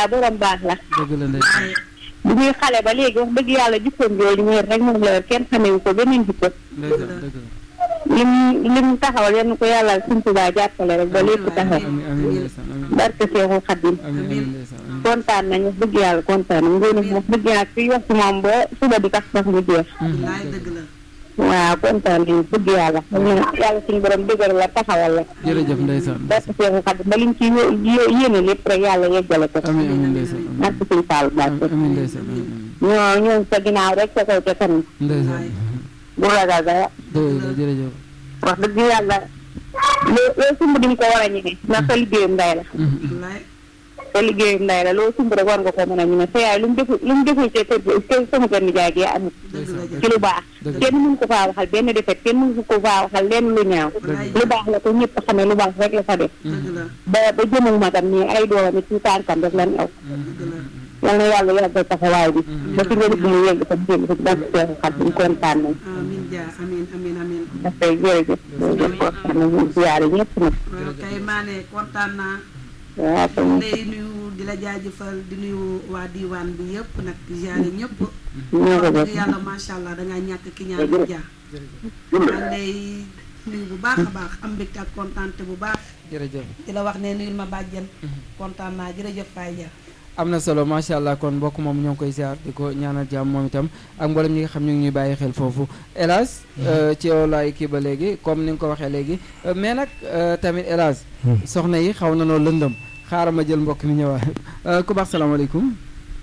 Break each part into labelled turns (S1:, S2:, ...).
S1: daal borom baax la
S2: dëgg la ndeysaan
S1: bu ñuy xale ba léegi wax dëgg yàlla jikkoom jooju mooy rek moom la kenn xamewu ko beneen jikko
S2: ndeysaan dëgg la
S1: lim lim taxawal yal na ko yàlla suñ Tuubaa jàppale rek ba lépp taxaw
S2: amiin amiin ndeysaan amiin
S1: barke Seexul Xadim
S2: amiin amiin ndeysaan amiin
S1: kontaan nañu wax dëgg yàlla kontaan nañu ngeen wax dëgg yàlla fii wax ci moom ba suba di tax sax mu jeex
S3: wallaay dëgg la
S1: waaw kontaan nañu dëgg yàlla xam ne yàlla suñu borom dëgër la taxawal la
S2: jërëjëf ndeysaan
S1: barke Seexul Xadim ba lim ci yé- yé- yéene lépp rek yàlla yeggale ko
S2: amiin amiin ndeysaan amiin
S1: barke suñu Fall Mbàkke
S2: amiin ndeysaan amiin
S1: ñoo ñoo sa ginnaaw rek ca kaw ca kanam
S2: ndeysaan
S1: bu ragal dara
S2: dëgg la jërëjëf
S1: wax dëgg yàlla loo loo sumb diñ ko war a ñeme ndax sa liggéeyam nday la
S3: wallaay
S1: sa liggéeyam nday la loo sumb rek war nga ko mën a ñeme sa yaay lu mu deful lu mu deful ci kër gi kër sama kër nijaay gi amul
S3: dëgg la
S1: ci lu baax
S2: dëgg la.
S1: kenn mënu ko faa waxal benn defet kenn mënu ko faa waxal lenn lu ñaaw lu baax la ko ñëpp xamee lu baax rek la fa def
S3: dëgg la
S1: ba ba jëmul magam nii ay doomam it ci tànkam rek lan aw
S3: dëgg la
S1: yal na yàlla yàggal taxawaay bi ba fi nga mu yegg sa jëm si barke Seexu Xaadim kontaan nañ
S3: amin dia amin amin amin
S1: parce que jërëjëf jërëjëf kontaan nañ ñu siyaare ñëpp nag
S3: waaw kay maane kontaan naa
S1: waaw kon
S3: lay nuyu di la jaajëfal di nuyu waa diwaan bi yëpp nag di ziare ñëpp
S1: ñoo ko
S3: wax
S1: def
S3: dëgg yàlla macha allah dangaa ñàkk ki ñaan di jaar maa lay nuyu bu baax a baax am mbégte ak kontaante bu baax
S2: jërëjëf
S3: di la wax ne nuyul ma bàjjen kontaan naa jërëjëf Faye Dia
S2: am na solo macha allah kon mbokk moom ñoo ngi koy ziar di ko ñaanal jàmm moom itam ak mboolem ñi nga xam ñu ngi ñuy bàyyi xel foofu hélas ci yow laay kii ba léegi comme ni nga ko waxee léegi euh, mais nag euh, tamit hélas soxna yi xaw na noo lëndëm xaaral ma jël mbokk mi ñëwaat Euh, ku baax salaamaaleykum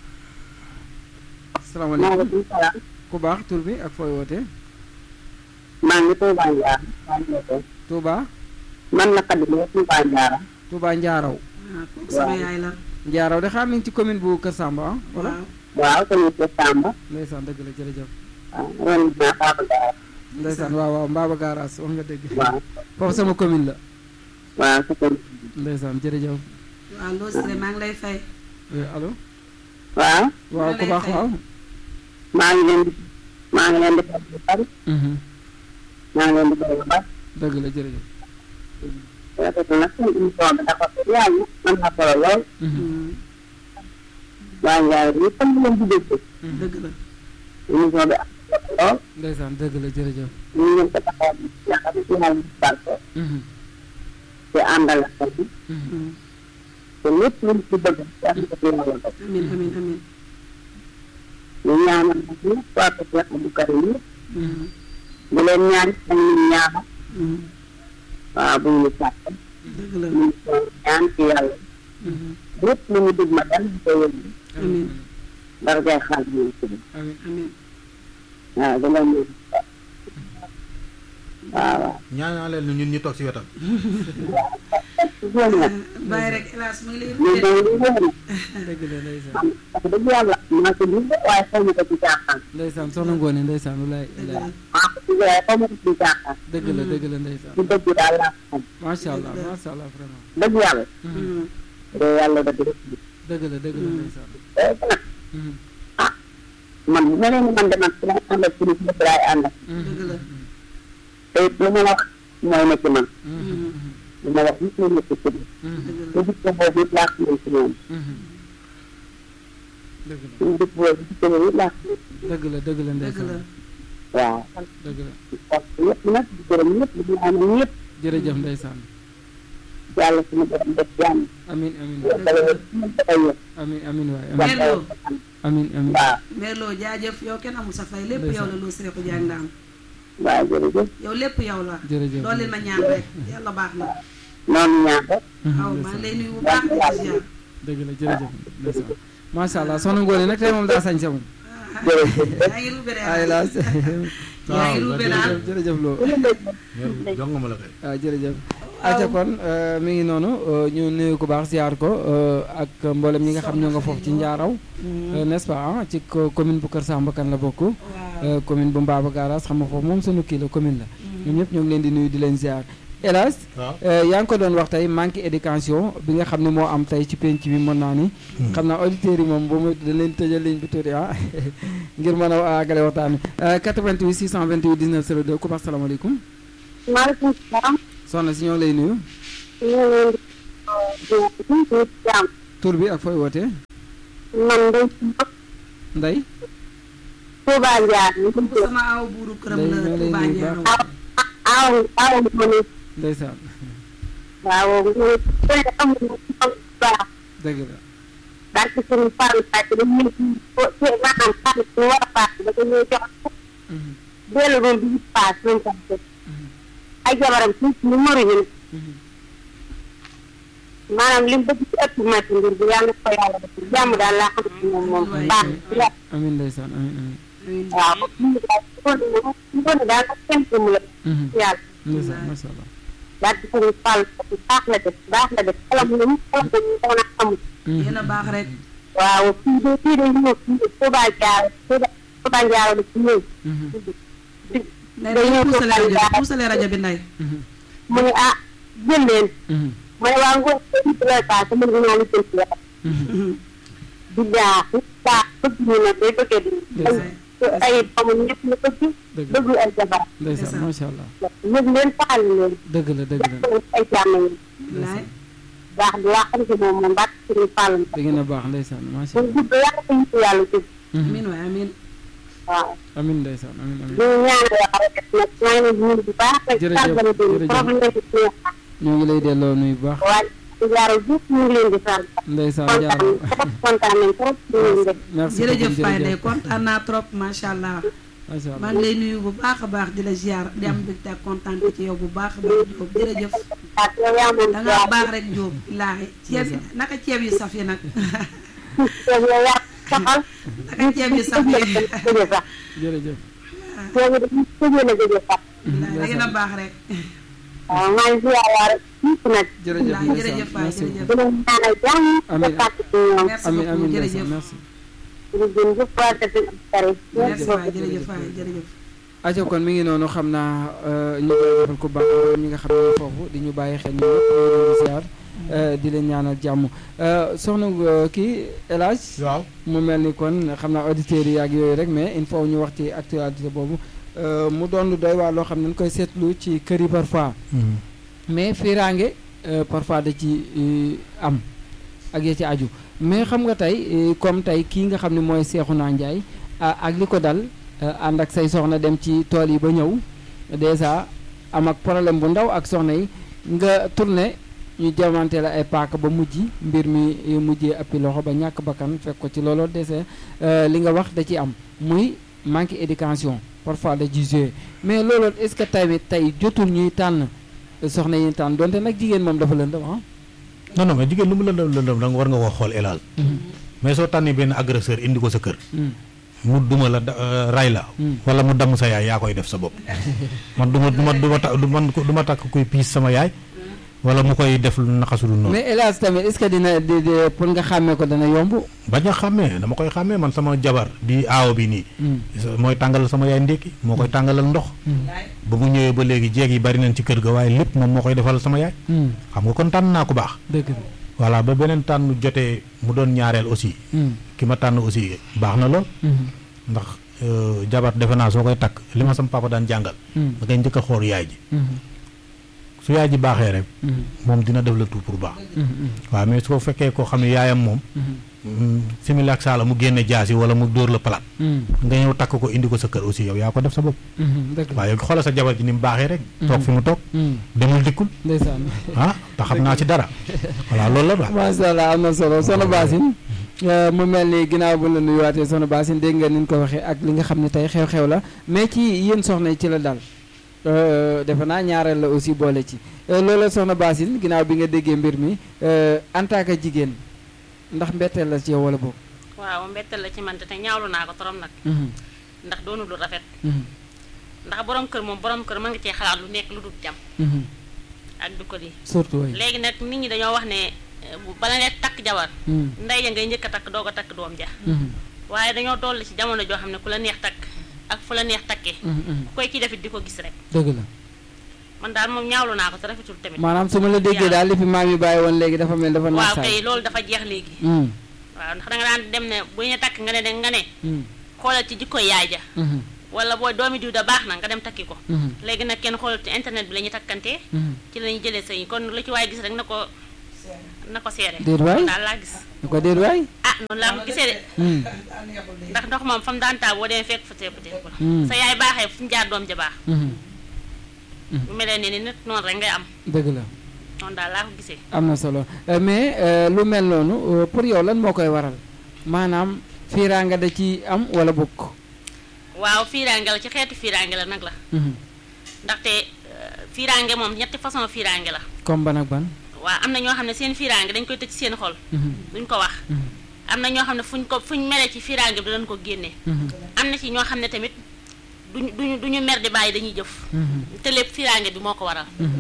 S2: salaamaaleykum
S1: maaleykum salaam
S2: ku baax tur bi ak fooy wootee
S1: maa ngi Touba Ndiara maa ngi lay
S2: Touba
S1: man la Khady Lo Touba Ndiara
S2: Touba Njaaraw
S3: waaw kooku sama yaay la
S2: Njaaraw de xam nañ ci commune bu Kër Samba ah wala
S3: waaw
S1: waaw tamit ca Samba
S2: ndeysaan dëgg la jërëjëf
S1: waaw ren naa Baba Ndiara
S2: ndeysaan waaw waaw Mbaba Garaas wax nga dëgg
S1: waaw
S2: foofu sama commune la
S1: waaw sa kër
S2: ndeysaan jërëjëf
S3: waaw loo sire maa ngi lay fay
S2: oui allo
S1: waaw
S2: waaw ku baax waaw
S1: maa ngi leen di maa ngi leen di fay bu bari
S2: Mhm.
S1: maa ngi leen di fay bu bari
S2: dëgg la jërëjëf
S1: rafet na seen émission bi dafa yàlla am na solo lool
S2: Mhm.
S1: waa Ndiaye bi comme leen di dégg
S3: dëgg la
S1: émission bi am na solo lool
S2: ndeysaan dëgg la jërëjëf
S1: ñu ngi leen ko taxaw yaakaar ci yàlla di barke
S2: Mhm.
S1: te àndal ak xel bi
S2: Mhm.
S1: te lépp lu ci bëgg yàlla ko ci yàlla def
S3: amin amin amin
S1: ñu ñaanal nag ñëpp waa ko Cheikh Abdou Karim ñëpp
S3: Mhm.
S1: bu leen ñaan dañ ñu ñaanal
S3: Mhm.
S1: waaw bu ñu sàkk
S3: dëgg la
S1: ñu ko ñaan ci yàlla
S3: Mhm.
S1: lépp lu ñu dégg ma dal di ko yëngu
S3: amin
S1: dara day xaal ñu ci
S2: amiin
S3: amin
S1: waaw da ngay ñëw waaw waaw
S4: ñaanal leen ñun ñu toog si wetam.
S1: loolu nag
S3: bàyyi rek hélas mu ngi lay
S1: ñu
S3: rute
S1: doon lu wóor
S2: dëgg la ndeysaan
S1: man wax dëgg yàlla maa ko gis waaye xaw ma ko ci caaxaan
S2: ndeysaan soxna Ngoone ndeysaan walaay
S3: dëgg
S2: walaay
S3: la
S1: maa ko gis waaye xaw ma ko ci caaxaan
S2: dëgg la dëgg la ndeysaan
S1: ci dëgg daal laa ko xam
S2: macha allah macha allah vraiment
S1: dëgg yàlla
S2: Mhm.
S3: Mhm.
S1: de yàlla da dëgg
S2: dëgg la dëgg la ndeysaan
S1: léegi nag
S2: Mhm.
S1: man bu ma leen ni man de man ci lay àndal ci nit ñëpp laay àndal
S3: dëgg la
S1: te it lu ma wax mooy ne ci man
S2: Mhm.
S1: lu ma wax nit ñi nekk ci biir
S2: Mhm.
S3: dëgg
S1: te gis ko boobu it laa ko mën ci moom
S2: Mhm. dëgg la
S1: suñu dëkk boobu gis ko boobu it laa ko mën
S2: dëgg la dëgg la
S3: la dëgg
S2: ndeysaan
S3: la
S1: waaw
S2: dëgg la
S1: parce que ñëpp nag di gërëm ñëpp di ñaanal ñëpp
S2: jërëjëf ndeysaan
S1: yàlla suñu borom def jàmm
S2: amin amin
S1: yàlla wér suñu dafay wér
S2: amin amin waay amin
S3: Merlo
S2: amin amin
S1: waaw
S3: Merlo jaajëf yow kenn amul sa fay lépp
S2: Ndeysaan.
S3: yow la loo sire ko jàng ndaam
S1: waaw jërëjëf
S3: yow lépp yow la
S2: jërëjëf
S3: loolu leen ma ñaan rek yàlla baax na
S1: noonu ñaan rek
S2: Mhm,
S3: aw maa ngi
S2: ndeysaan.
S3: lay nuyu bu baax di ko ziar
S2: dëgg la jërëjëf ndeysaan macha allah soxna Ngoone nag tey moom daa sañ sa moom
S1: jërëjëf
S3: yaa ngi rubé
S2: ay laas
S3: yaa ngi rubé daal
S2: jërëjëf loo
S4: jong ma la kay.
S2: waaw jërëjëf aca kon euh, mi ngi noonu euh, ñu nuyu ku baax ziar ko euh, ak mboolem ñi nga xam ñoo nga foofu ci njaaraw euh, n'est-ce pas ah ci co- commune bu Kër Samba Kane la bokk
S3: waaw
S2: euh, commune bu Mbaba Garaas xam nga foofu moom sunu kii la commune la ñoom ñëpp ñoo ngi leen di nuyu di leen ziar hélas
S4: waaw.
S2: yaa ngi ko doon wax tey manque éducation bi nga xam ne moo am tey ci penc bi mën naa ni xam naa auditeurs yi moom bu mu da leen tëjal ligne bi tuuti ah ngir mën a àggale waxtaan wi 88 628 19 02 ku baax salaamaaleykum
S1: maaleykum salaam
S2: soxna si ñoo ngi lay nuyu
S1: ñu ngi leen di jàmm
S2: tur bi ak fooy wootee
S1: man de
S2: Ndey
S1: Touba Ndiar ñu
S3: kooku sama aw buuru këram
S2: Day-
S3: la
S2: day
S3: Touba
S2: nuyu
S3: Ndiaro
S2: baax.
S1: aw aw ma ne
S2: ndeysaan
S1: waaw mu ne koy am na xam baax
S2: dëgg la
S1: daal ci suñu faru sàcc dañ ñu ko ci maanaam xaalis ñu war a paas da ko ñuy jox
S2: Mhm,
S1: dellu doon di paas ñoom tam ay jabaram ci ñu mëruñu
S2: mhm.
S1: maanaam li mu bëgg ci ëpp màcc mbir bi yàlla na ko yàlla def jàmm daal laa xam ci moom moom baax na
S2: amiin ndeysaan amiin amiin
S3: amiin
S1: waaw ñu daal ci kon ñu kon daal ak seen mu la
S2: Mhm,
S1: yàlla
S2: ndeysaan macha allah
S1: daal ci suñu fàll bu baax la def baax la def xelam ñu xelam ñu ko na amul
S2: Mhm,
S3: yéen a baax rek
S1: waaw fii de fii de ñëw fii de Touba Diallo Touba Touba Diallo la ci ñëw
S2: mhm,
S3: nday dañuy puusale rajo bi puusale rajo bi nday
S2: mhm,
S1: mu ne ah jël leen
S2: mhm,
S1: ma ne waa ngoon ko nit lay paase mën nga ñaan jël ci yàlla
S2: mhm.
S1: di jaax baax bëgg ñu ne day bëggee di ay ay doomam ñëpp ñu bëgg
S2: dëgg
S1: bëgg ay jabar
S2: ndeysaan macha allah
S1: yëg leen faal leen
S2: dëgg la dëgg la
S1: jàpp ay jàmm yi
S3: laay
S1: baax di laa xam si moom moom baax suñu fàll
S2: da ngeen a baax ndeysaan macha
S1: mu
S2: allah
S1: gudd yàlla ko yitu yàlla jëg
S2: Mhm,
S3: amiin waay amiin
S1: waaw
S2: amiin ndeysaan amiin amiin
S1: ñu ñaan yàlla rek nag maa ngi leen di nuyu bu baax rek
S2: Jërëjëf,
S1: sàggane bi
S2: jërëjëf.
S1: problème bi ci
S2: ñoo ngi lay delloo nuyu bu baax
S1: waaye jaaral jëf ñu ngi leen di sant
S2: ndeysaan
S1: kontaan
S2: jaarama
S1: trop kontaan nañ trop ñu ngi leen def
S2: merci
S3: jërëjëf
S2: beaucoup,
S3: Faye Ndeye kontaan naa trop macha allah
S2: macha
S3: maa
S2: allah
S3: ngi lay nuyu bu baax a baax di la ziar di am mbégte ak kontaan ci yow bu baax a baax Diop jërëjëf
S1: ak yow yaa moom
S3: da ngaa baax rek Diop billaahi ceeb yi naka ceeb yu saf yi nag
S1: yow yaa saxal
S3: naka ceeb yu saf yi
S1: jóge sax
S2: jërëjëf
S1: yow dañuy tëjee la jóge sax
S3: billaahi da ngeen a baax rek
S1: waaw maa ngi ziar waa rek ñëpp nag
S2: jërëjëf
S3: Wallaahi,
S2: ndeysaan
S3: jërëjëf Faye,
S2: merci
S3: jërëjëf.
S1: di leen ñaanal jàmm
S2: Amiin.
S1: te fàtte ci ñoom
S3: merci
S2: amiin
S3: beaucoup
S2: amiin
S3: jërëjëf
S2: ndeysaan merci
S1: jërëjëf waa Tefes Tare
S3: merci waay jërëjëf Faye jërëjëf
S2: aco kon mi ngi noonu xam naa euh, ñu jaajëfal ko baax mboolem ñi nga xam ne foofu di ñu bàyyi xel ñu ñëpp ñu ngi leen di ziar euh, di leen ñaanal jàmm Euh, soxna euh, kii El Hadj
S4: waaw
S2: mu mel ni kon xam naa auditeurs yi ak yooyu rek mais il faut ñu wax ci actualité boobu euh, mu doon lu doy waar loo xam ne dañ koy seetlu ci kër yi parfois mais fiiraange euh, parfois da ci euh, am ak ya ci aju mais xam nga tey euh, comme tey kii nga xam ne mooy Seexuna Njaay ah, ak li ko dal euh, ànd ak say soxna dem ci tool yi ba ñëw dèjà am ak problème bu ndaw ak soxna yi nga tourné ñu jamante la ay paaka ba mujj mbir mi eh, mujjee appi loxo ba ñàkk bakkan fekk ko ci looloo dese euh, li nga wax da ci am muy manque éducation parfois da ci joué mais loolu est-ce que tamit tey jotul ñuy tànn soxna yi tànn donte nag jigéen moom dafa lëndëm ah.
S4: non non mais jigéen lu mu lëndëm lëndëm da nga war nga ko xool elal mais soo tànnee benn agresseur indi ko sa kër
S2: Mm.
S4: mu duma la da- euh, ray la
S2: Mm.
S4: wala mu damm sa yaay yaa koy def sa bopp man du ma du ma du ma ta- du man du ma takk kuy piis sama yaay wala mu koy def lu naqasul noonu
S2: mais hélas tamit est-ce que dina di di pour nga xàmmee ko dana yomb.
S4: bañ a xàmmee dama koy xàmmee man sama jabar di aawo bi nii
S2: Mm.
S4: mooy tàngalal sama yaay ndékki moo koy tàngalal ndox ba mu ñëwee ba léegi jeeg yi bari nañ ci kër ga waaye lépp moom moo koy defal sama yaay
S2: Mm.
S4: xam nga kon tànn naa ko baax
S2: dëgg la.
S4: voilà ba beneen tànn jotee mu doon ñaareel aussi
S2: Mm.
S4: ki ma tànn aussi baax na lool
S2: Mm.
S4: ndax euh, jabar defe naa soo koy takk li ma sama papa daan jàngal
S2: Mm.
S4: da ngay njëkk a xool yaay ji
S2: Mm.
S4: su yaay ji baaxee rek
S2: Mm.
S4: moom dina def la tout pour baax
S2: Mm. Mm.
S4: waaw mais su ko fekkee koo xam ne yaayam moom
S2: Mm.
S4: mm, simili ak saala mu génne jaasi wala mu dóor la palaat
S2: Mm.
S4: nga ñëw takk ko indi ko sa kër aussi yow yaa ko def sa bopp
S2: Mm. dëgg la.
S4: waaye xoolal sa jabar ji ni mu baaxee rek toog fi mu toog
S2: Mm.
S4: demul dikkul
S2: ndeysaan.
S4: ah te xam naa ci dara voilà loolu la daal
S2: macha allah am na solo soxna Basine mu mel ni ginnaaw bu la nuyuwaatee soxna Basine dégg nga ni ñu ko waxee ak li nga xam ne tey xew-xew la mais ci yéen soxna yi ci la dal Euh, defe naa ñaareel la aussi boole ci Euh, loola soxna Basine ginnaaw bi nga déggee mbir mi euh, en tant que jigéen ndax mbetteel la ci yow wala boog.
S5: waaw mbettel la ci man te te ñaawlu naa ko torom nag
S2: Mhm,
S5: ndax doonu lu rafet
S2: mhm,
S5: ndax borom kër moom borom kër mën nga cee xalaat lu nekk lu dul jàmm
S2: mhm.
S5: ak du ko di
S2: surtout way
S5: léegi nag nit ñi dañoo wax ne eh, bu bala ngay takk jabar
S2: Mhm,
S5: ndey ja ngay njëkk a takk doog a takk doom ja
S2: mhm,
S5: waaye dañoo toll ci jamono joo xam ne ku la neex takk ak fu la neex takkee
S2: mhm, mhm.
S5: ku koy ci defit di ko gis rek
S2: dëgg la
S5: man daal moom ñaawlu naa ko te rafetul tamit
S2: maanaam su ma la déggee daal li fi maam yi bàyyi woon léegi dafa mel dafa
S5: waaw
S2: naasaay.
S5: kay loolu dafa jeex léegi
S2: Mhm,
S5: waaw ndax danga daan dem ne bu ñu takk nga ne de nga ne
S2: mhm,
S5: xoolal ci jikko yaay ja
S2: mhm,
S5: wala booy doomi diw da baax na nga dem takki ko
S2: mhm,
S5: léegi nag kenn xoolal ci internet bi la ñuy takkantee
S2: mhm.
S5: ci la ñuy jëlee sëy kon lu ci waaye gis rek na ko na ko seere
S2: Déet waay.
S5: daal laa gis
S2: ñu ko déet waay
S5: ah noonu laa ko gisee de
S2: Hmm.
S5: ndax ndox moom fa mu daan taa boo demee fekk fa tepp tepp la
S2: Hmm.
S5: sa yaay baaxee fu mu jaar doom ja baax
S2: Mhm.
S5: bu melee ne ni nit noonu rek ngay am
S2: dëgg la
S5: noonu daal laa ko gisee
S2: am na solo Euh, mais euh, lu mel noonu euh, pour yow lan moo koy waral maanaam fiiraanga da ci am wala bokk
S5: waaw fiiraange la ci xeetu fiiraange la nag la
S2: Mhm.
S5: ndaxte euh, fiiraange moom ñetti façon fiiraange la
S2: comme ban ak ban
S5: waaw am na ñoo xam ne seen fiiraange dañ koy tëj ci seen xol
S2: Mhm.
S5: duñ ko wax
S2: Mhm.
S5: am na ñoo xam ne fuñ ko fuñ mere ci fiiraange bi dañ ko génne
S2: Mhm.
S5: am na ci ñoo xam ne tamit duñu duñu duñu mer di bàyyi dañuy jëf
S2: Mhm.
S5: te lépp fiiraange bi moo ko waral
S2: Mhm.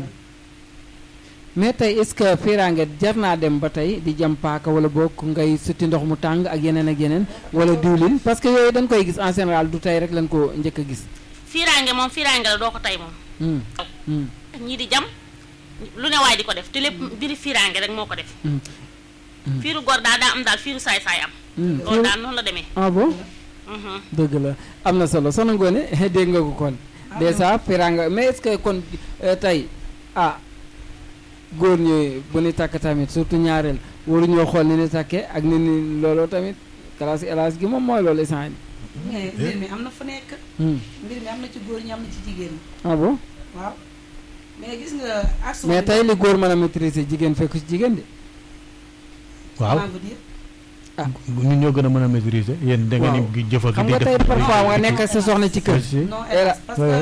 S2: mais tey est-ce que fiiraange jar naa dem ba tey di jam paaka wala bokk ngay sutti ndox mu tàng ak yeneen ak yeneen wala diwlin parce que yooyu dañ koy gis en général du tey rek lañ ko njëkk a gis
S5: fiiraange moom fiiraange la doo ko tey moom
S2: Mhm. Mhm.
S5: ñii di jam lu ne waay di ko def te lépp mbiri fiiraange rek moo ko def
S2: Mhm. Mhm.
S5: fiiru góor daal daa am daal fiiru saay-saay am
S2: Mhm.
S5: loolu daal noonu la demee
S2: ah bon
S5: Mhm.
S2: dëgg la am na solo soxna Ngoné dégg nga ko kon déjà fiiraanga mais est-ce que kon euh, tey ah góor ñi bu ni takk tamit surtout ñaareel waruñoo xool ni ni takkee ak ni ni looloo tamit classe élage gi moom mooy loolu essence
S3: mais mbir mi am na fu nekk
S2: bi
S3: mbir mi am na ci góor ñi am na ci jigéen ñi
S2: ah bon
S3: waaw mais gis nga action
S2: mais
S3: bi
S2: tey li góor mën a maîtriser jigéen fekk ci jigéen de
S4: waaw
S3: maa ngi dire
S4: ñun ñoo gën a mën a maîtriser yéen da ngeen
S2: Waaw.
S4: di jëfal
S2: xam
S4: di
S2: nga
S4: def
S2: tey parfois nga nekk ak sa soxna ci kër
S4: si
S3: non
S2: Et là-
S3: hélas parce
S4: ouais, ouais.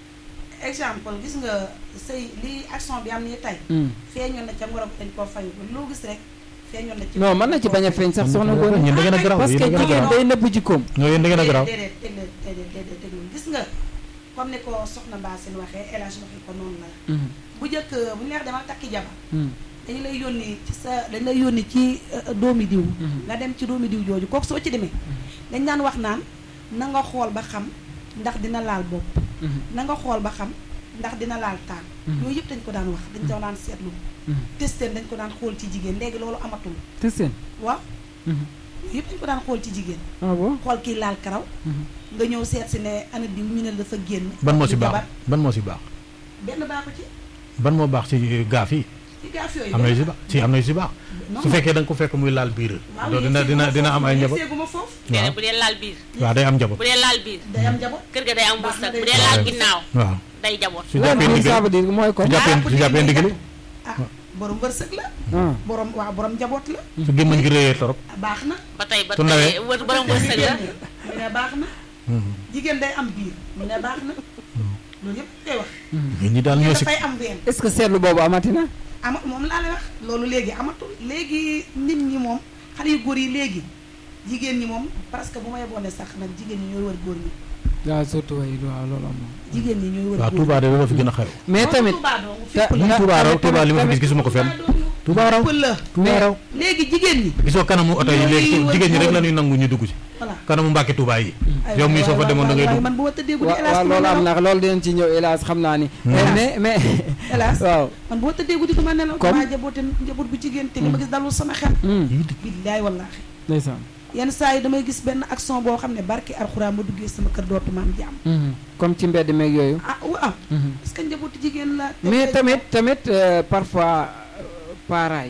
S3: que exemple gis nga sëy li action bi am nii tey
S2: Hmm.
S3: feeñoon na ca ngorom dañ koo fayu ba loo gis rek feeñoon na ci
S2: non mën na ci bañ a feeñ sax soxna Ngoné
S4: ñun da ngeen a garaaw
S2: parce
S4: yéen
S2: que
S4: da ngeen a
S2: jigéen
S4: garaaw
S2: day nëbb jikkoom
S4: ñoo yéen da ngeen a garaaw
S3: déedéet déedéet déedéet déedéet déedéet gis nga comme ni ko soxna Bassine waxee El Hadj waxee ko noonu la
S2: Mhm.
S3: bu njëkk bu ñu leex demal takki jabar
S2: Hmm.
S3: dañu lay yónni ci sa dañu lay yónni ci euh, doomi diw
S2: Mhm.
S3: nga dem ci doomi diw jooju kooku soo ci demee dañ daan wax naan na nga xool ba xam ndax dina laal bopp
S2: Mhm.
S3: na nga xool ba xam ndax dina laal taan
S2: Mhm.
S3: yooyu yëpp dañ ko daan wax dañ ko daan seetlu
S2: Mhm.
S3: testeen dañ ko daan xool ci jigéen léegi loolu amatul
S2: te seen
S3: waaw
S2: Mhm.
S3: yooyu yëpp dañ ko daan xool ci jigéen
S2: ah bon
S3: xool kii laal karaw
S2: Mhm.
S3: nga ñëw seet si ne ana diw ñu ne la dafa génn
S4: ban moo si
S3: di
S4: baax
S3: jabar.
S4: ban moo si baax
S3: benn baaxu ci
S4: ban moo baax si gaaf yi
S3: ci gaaf yooyu
S4: am na yu si
S3: benn
S4: baax si am na yu si baax
S3: non,
S4: su fekkee da nga ko fekk muy laal biir
S3: waaw
S4: loolu dina dina dina am ay njaboot
S3: seeguma foofu
S5: nee
S4: waaw
S5: bu dee laal biir
S4: waaw day am njaboot
S5: bu dee laal biir
S3: day am njaboot
S5: kër ga day am
S3: Baax na
S5: wërsëg
S3: day
S5: bu dee
S3: baax.
S5: laal
S4: waaw.
S5: ginnaaw
S4: waaw
S5: day jaboot
S4: su
S2: waaw
S4: jàppee
S2: mais ça
S4: ndigal
S2: veut dire mooy kon
S4: su jàppee
S3: Ah,
S4: su jàppee ndigal
S3: ah borom wërsëg la
S2: ah
S3: borom waaw borom njaboot la
S4: su gémmañ gi réyee torop
S3: baax na
S5: ba tey ba
S4: Su ndawee.
S5: tey wër borom wërsëg la
S3: ñu ne baax na jigéen day am biir ñu ne baax na loolu yëpp koy wax
S4: nit ñi daal
S3: ñu
S4: ñoo si
S3: dafay am ween
S2: est-ce que seetlu boobu amati na
S3: ama moom laa lay wax loolu léegi amatul léegi nit ñi moom xale yu góor yi léegi jigéen ñi moom parce que bu may boone sax nag jigéen ñi ñooy wër góor ñi
S2: waaw surtout way waaw loolu am na
S3: jigéen ñi ñooy wër
S4: waaw
S3: góor ñi
S4: Touba de loolu fi gën a xew
S2: mais tamit
S3: Touba dong
S2: ta-
S3: fépp
S4: ñun
S2: ta-
S4: Touba raw
S2: tamit-
S4: Touba li ma fi
S2: tamit-
S4: gis gisuma ko fenn Touba raw
S3: pël la
S4: Touba raw
S3: léegi jigéen ñi
S4: gisoo kanamu oto yi léegi
S3: Ñooy
S4: jigéen ñi rek
S3: wër
S4: la ñuy nangu ñu dugg ci
S3: voilà
S4: kanamu Mbàkke Touba yi
S3: Ay,
S4: yow mii
S3: waay,
S4: soo fa
S3: waay,
S4: demoon da
S3: waay,
S4: ngay
S3: waay,
S4: dugg
S3: man bu ma tëddee guddi
S2: wa-
S3: hélas
S2: waaw
S3: du ma
S2: loolu am
S3: nelaw
S2: na loolu dinañ ci ñëw hélas xam naa ni
S4: Hmm.
S2: mais mais
S3: hélas
S2: waaw
S3: man bu ma tëddee guddi du ma nelaw
S2: Comme?
S3: damaa jaboote njaboot bu jigéen te li ma gis dalul sama xel
S2: Hmm.
S3: billaay wallaahi
S2: ndeysaan
S3: yenn saa yi damay gis benn action boo xam ne barki alxuraan ma duggee sama kër dootuma am jàmm
S2: Mhm. comme ci mbedd meeg yooyu
S3: ah waaw
S2: Mhm.
S3: parce que njabootu jigéen la te-
S2: mais
S3: te-
S2: tamit tamit euh, parfois euh, parents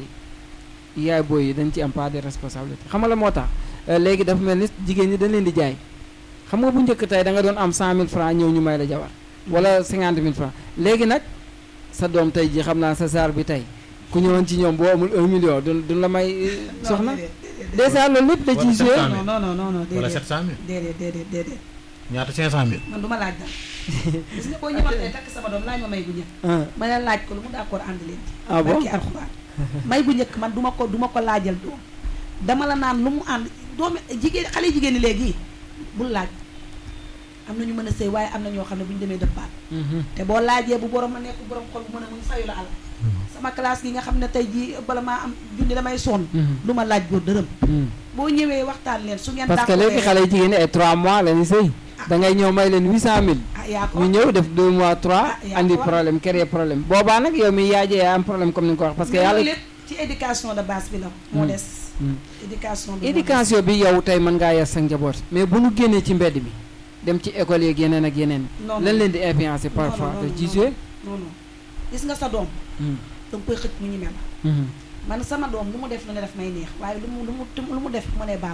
S2: yi yaay booy yi dañ ci am pas de responsabilité xam nga la moo tax euh, léegi dafa mel ni jigéen ñi dañ leen di jaay xam nga bu njëkk tey da nga doon am cent mille francs ñëw ñu may la jabar wala cinquante mille francs léegi nag sa doom tey ji xam naa sa saar bi tey ku ñëwoon ci ñoom boo amul un million du duñ la may euh,
S3: Non,
S2: soxna
S3: déedéet, déedéet,
S2: dèjà loolu lépp da
S4: Wala
S2: ciy joué
S4: 700
S3: non non non non non
S4: wala
S3: déedéet
S4: 700000
S3: déedéet déedéet déedéet
S4: ñaata 500000
S3: man du ma laaj dara gis nga boo ñëwaatee takk sama doom laaj ma may bu njëkk
S2: ah
S3: ma ne laaj ko lu mu d'accord ànd leen ci
S2: ah bon
S3: barki alxuraan may bu njëkk man du ma ko du ma ko laajal doom dama la naan lu mu ànd doomi jigéen xale jigéen ñi léegi bul laaj am na ñu mën a sëy waaye am na ñoo xam ne bu ñu demee dëppaat
S2: Mhm.
S3: te boo laajee bu borom ma nekk borom xol bu mën a muñ fayu la àll sama classe gi nga xam ne tey jii bala maa am junni damay sonn
S2: Mhm.
S3: du ma laaj góor dërëm
S2: Mhm.
S3: boo ñëwee waxtaan leen su ngeen
S2: parce que
S3: d'accordee
S2: léegi xale yi jigéen ñi ay 3 mois la ñuy sëy da ngay ñëw may leen 800000
S3: ah yaa ko
S2: ñu ñëw def 2 mois 3
S3: Ah, yaa
S2: andi
S3: ko wax.
S2: problème créer problème boobaa nag yow mi yaay yaa am problème comme ni nga ko wax parce que
S3: Mais
S2: yàlla
S3: loolu lépp ci éducation de base bi la moo
S2: Hmm.
S3: des
S2: Hmm.
S3: éducation bi moo
S2: éducation bi yow tey mën ngaa yar sa njaboot mais bu ñu génnee ci mbedd mi dem ci école yeeg yeneen ak yeneen
S3: des. non
S2: lan
S3: non
S2: leen di influencer parfois
S3: non,
S2: te
S3: non,
S2: ci
S3: non.
S2: jouer
S3: non non gis nga sa doom
S2: Hmm.
S3: da nga koy xëcc mu ñeme la
S2: Mhm.
S3: man sama doom lu mu def lu ne def may neex waaye lu mu lu mu lu mu def mu ne baal